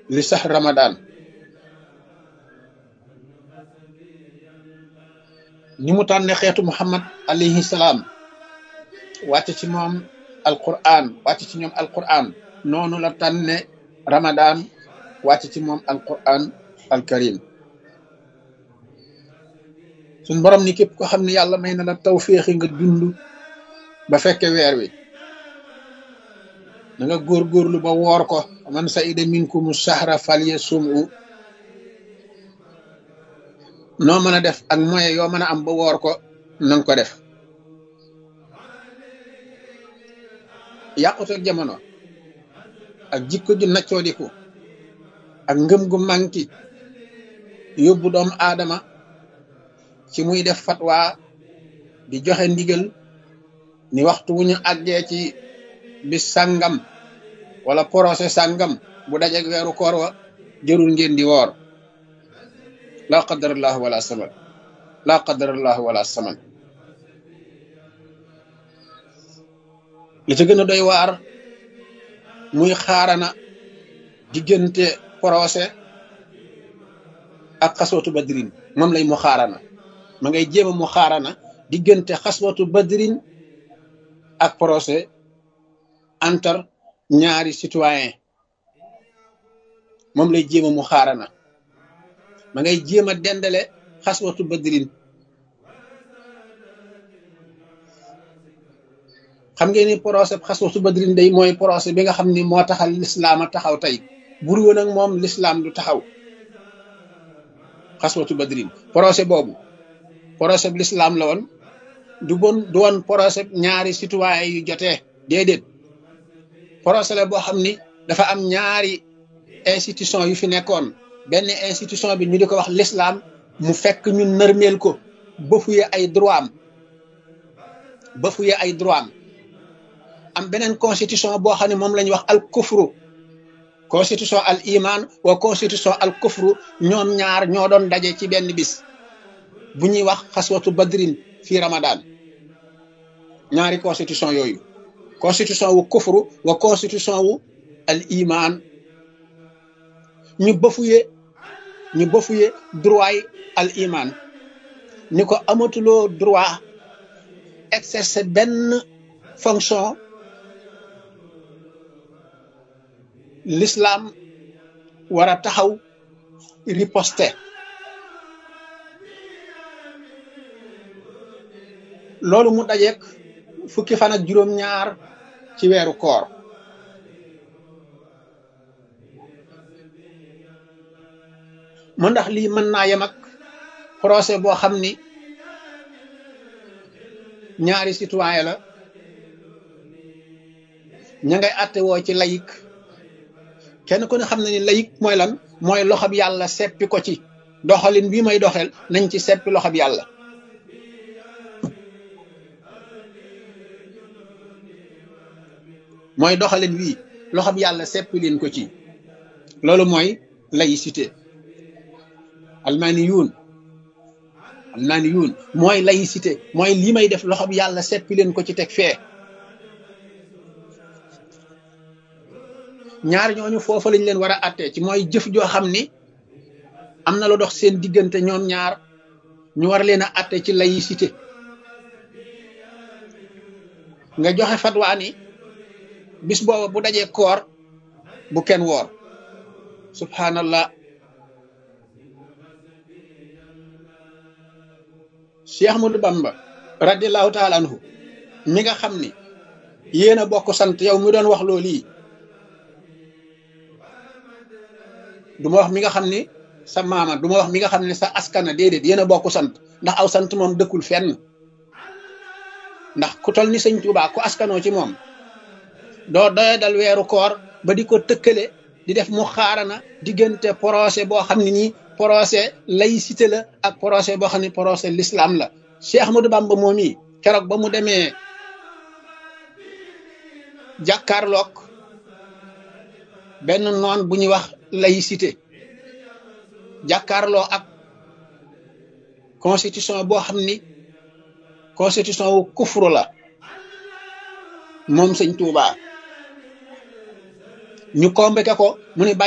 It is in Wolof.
li sax ramadan ni mu tànne xeetu muhammad alayhi salaam wàcc ci moom alquran wàcc ci ñoom alquran noonu la tànne ramadan wàcc ci moom alquran alkarim suñ borom ni képp ko xam ne yàlla may na la tawféexi nga dund ba fekke weer wi na nga góorgóorlu ba woor ko man sa ida minkumu sahra falye sumu noo mën a def ak moyen yoo mën a am ba woor ko nanga ko def yàqute jamono ak jikko ju naccoodiku ak ngëm gu manki yóbbu doomu aadama ci muy def fatwa di joxe ndigal ni waxtu wu ñu àggee ci bis sàngam wala procès sàngam bu dajeg weeru koor wa jërul ngeen di woor laa qadarallahu wala saman laa qadarallahu wala saman li ci gën a doy waar muy xaarana diggante procès ak xaswatu badrin moom lay mu xaarana ma ngay jéem a mu xaarana diggante xaswatu badrin ak procès entre ñaari citoyen moom lay jéem a mu xaarana ma ngay jéem a dendale xaswatu badrin xam ngeen ni procès xaswatu badrin day mooy procès bi nga xam ni moo taxal lislaam a taxaw tey bur woon ak moom lislaam du taxaw xaswatu badrin procès boobu procès bu lislaam la woon du bon du woon procès ñaari citoyen yu jotee déedéet procès la boo xam ni dafa am ñaari institution yu fi nekkoon benn institution bi ñu di ko wax l'islam mu fekk ñu nërmeel ko bafuye ay droit am bafuye ay droit am am beneen constitution boo xam ne moom la ñuy wax al kufru constitution al iman wa constitution al kufru ñoom ñaar ñoo doon daje ci benn bis bu ñuy wax xaswatu badrin fii ramadan ñaari constitution yooyu constitution wu kufru wa constitution wu al iman ñu bafuye ñu bafuye droit yi al iman ni ko amatuloo droit exercer benn fonction l'islam war a taxaw riposter loolu mu dajeek fukki fan ak juróom-ñaar ci weeru koor mu ndax lii mën naa yem ak procès boo xam ni ñaari citoyen la ña ngay àtte woo ci layik kenn ku ne xam na ni layik mooy lan mooy loxob yàlla seppi ko ci doxalin bii may doxel nañ ci seppi loxob yàlla mooy doxalin wii loxob yàlla seppi leen ko ci loolu mooy laïcité almaani yuun almaani yuun mooy laïcité mooy lii may def loxob yàlla seppi leen ko ci teg fee ñaar ñooñu foofa lañ leen war a attee ci mooy jëf joo xam ni am na lu dox seen diggante ñoom ñaar ñu war leen a atte ci laïcité nga joxe fatwa ni bis booba bu dajee koor bu kenn woor subhanallah Cheikh Ahmadou Bamba radiallahu taala anhu mi nga xam ni yéen a bokk sant yow mi doon wax loolu yi du ma wax mi nga xam ni sa maama du ma wax mi nga xam ne sa askana déedéet yéen a bokk sant ndax aw sant moom dëkkul fenn ndax ku tol ni sëñ Tuubaa ku askanoo ci moom doo doye dal weeru koor ba di ko tëkkale di def mu xaarana diggante procès boo xam ne nii procès laïcité la ak procès boo xam ne procès l'islam la Cheikh Ahmadou Bamba moom yi keroog ba mu demee jàkkaarloog benn noon bu ñuy wax laïcité jàkkaarloo ak constitution boo xam ni constitution wu kufru la moom sëñ Tuubaa ñu convoqué ko mu ni